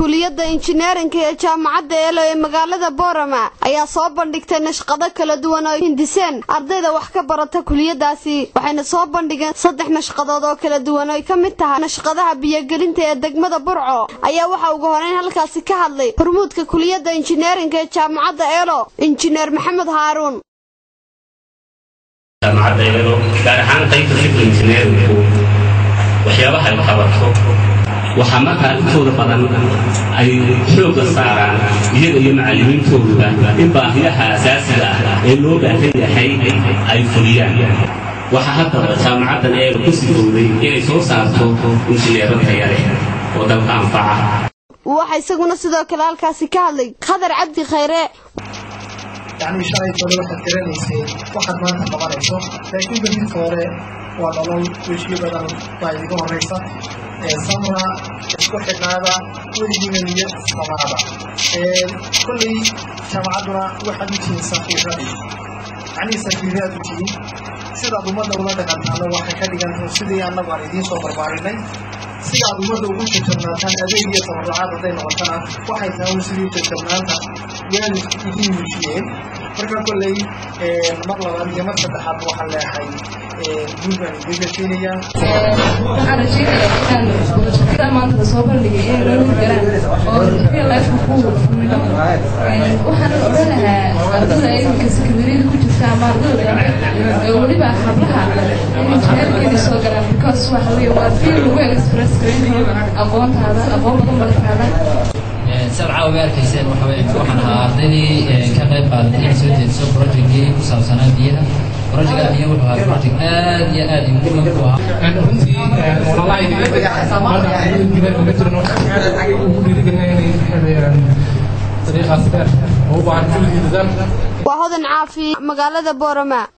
kuliyadda injineerinka ee jaamacadda eelo ee magaalada boorama ayaa soo bandhigtay nashqado kala duwan oo hindiseen ardayda wax ka barata kuliyadaasi waxayna soo bandhigeen saddex nashqadood oo kala duwan oo ay ka mid tahay nashqadaha biyogelinta ee degmada burco ayaa waxaa ugu horeyn halkaasi ka hadlay hormuudka kuliyadda injineerinka ee jaamacadda eelo injineer maxamed haaruun jaamacadda eelo gaar ahaan qaybta civil engineeringku waxyaabaha ay qabato waxaa markaa intooda badan ay xoogga saaraan iyaga iyo macallimiintooduba in baahiyaha asaasiga ah ee loo baahan yahay ay fuliyaan waxaa haddaba jaamacaddan eelo ku sifowday inay soo saarto injineero taya leh oo dalka anfaca waxaa isaguna sidoo kale halkaasi ka hadlay khadar cabdi khayre yacni shalay tole waxaad garanaysay waxaad maanta qabanayso laakiin berrinta hore waa nolol wejiyo badan baa idiga horraysa samra isku xidhnaada weligiina niyad samaada kolley jaamacadduna waxaad u tihiin safiiradii yacnii safiiraad u tihiin sidaad ummadda ula dhaqantaana waxay ka dhigan sidii annagu aan idiin soo barbaarinay sidaad ummadda ugu jajabnaataan adeeg iyo tabarrucaad hadday noqotana waxay tahay sidii jajabnaanta waalidku idiin muujiyeen marka kolley mar labaad iyo mar saddexaad waxaan leehay guud baan idiin rajaynayaa waxaan rajaynayaa inaan bulshada maanta soo bandhigay inay loola galaan oo real life ku fulino waxaan odhan lahaa ardada iminka sakamariyada ku jirta ama ardada weliba hablaha inay jineerkeeda soo galaan because waxa weeye waa fiil lagu express garin karo aqoontaada aqoon badan bartaada sabca uga arkayseen waxa weye waxaan ahaa ardaydii ka qayb qaadatay inay soo jeediso projectkii ku saabsanaa biyaha projectka biyaha wuxuu ahaa project aad iyo aad muhiim u ahaa runtii ololaha ugu dhiirigelina inay sameeyaan dariiqaas dheer oo u baahan kulligii dadaal waa hodan caafi magaalada boorama